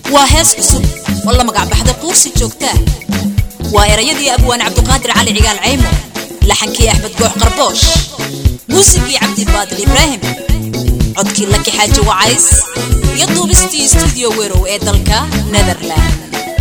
waa hees cusub oo la magacbaxda quursi joogtaa waa erayadii abwaan cabduqaadir cali cigaal caymo laxankii axmed goox qarboosh muusigii cabdibaadil ibraahim codkii laki xaaji wacays iyo duubistii stuudiyo werow ee dalka netherland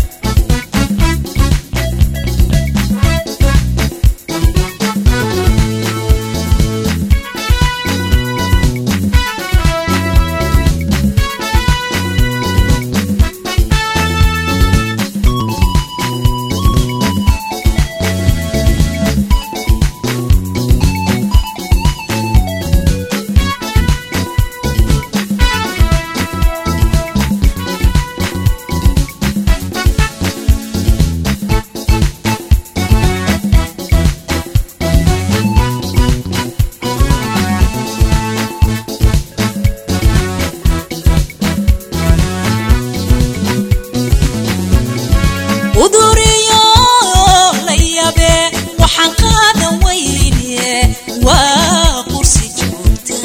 uduriyo la yabe waxaan qaadan weyne waa qursi joogta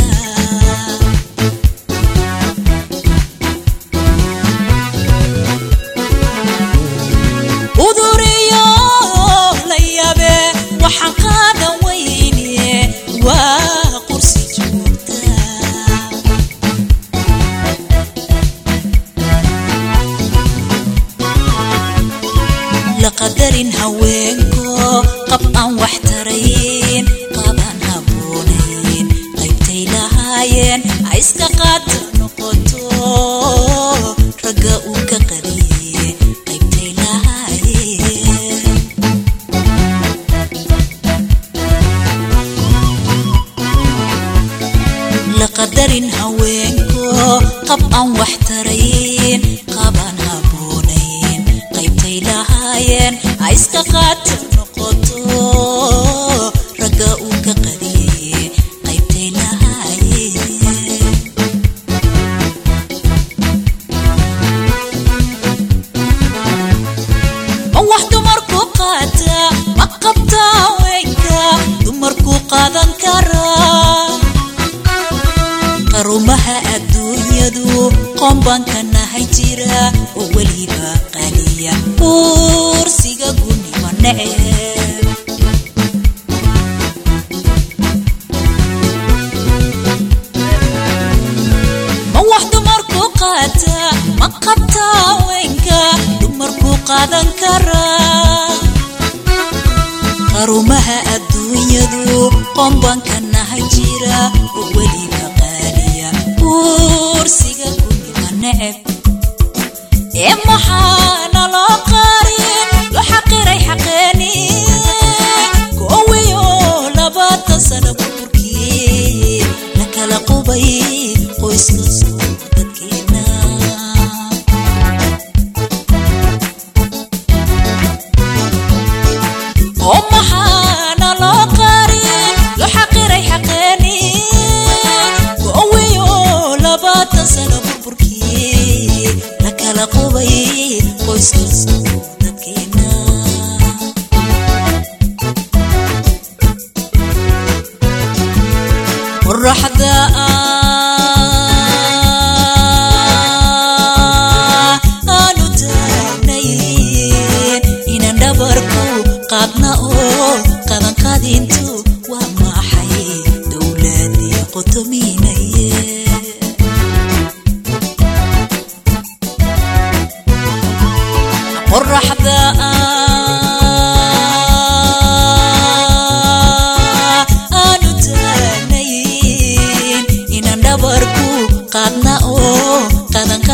uduriyo la yabe waxaan qaadan weyne waa qursi joogta laqadarin haweenko qab aan wax tarayn qaabaan haboonayn qaybtay lahaayeen ha iska qaata noqoto ragga uu ka qadiye qaybtay lahaayeen laqadarin haweenko qab aan wax tarayn qaabaan haboonayn qaybtay lahaayeen ha iska qaata noqoto ragga uu ka qadiye qaybtay lahaayeen oo wax dumarku qaata ma qabta haweenka dumarku qaadan karaa qarumaha adduunyadu qoombanka nahay jira oo weliba qaliya uursiga gunima neceb ma wax dumarku qaata ma qabta haweenka dumarku qaadan karaa qarumaha adduunyadu qoombanka nahay jira oo weliba qaaliya uursiga gunima neceb ee maxaana loo qaarin loo xaqiray xaqeeni koowiyo labaatan sana burburkii la kala qubay qoyskasoo dadkeena oo maxaana loo qaarin loo xaqiray xaqeeni koowiyo labaatan sana burburkii la kala qubay qoyskasoo dadkeena qoraxda aanu taagnayn inaan dhabarku qaadna oo qadanqadintu waa maxay dowladii qotominaye qoraxda aanu taagnayn inaan dhabarku qaadna oo qadanqa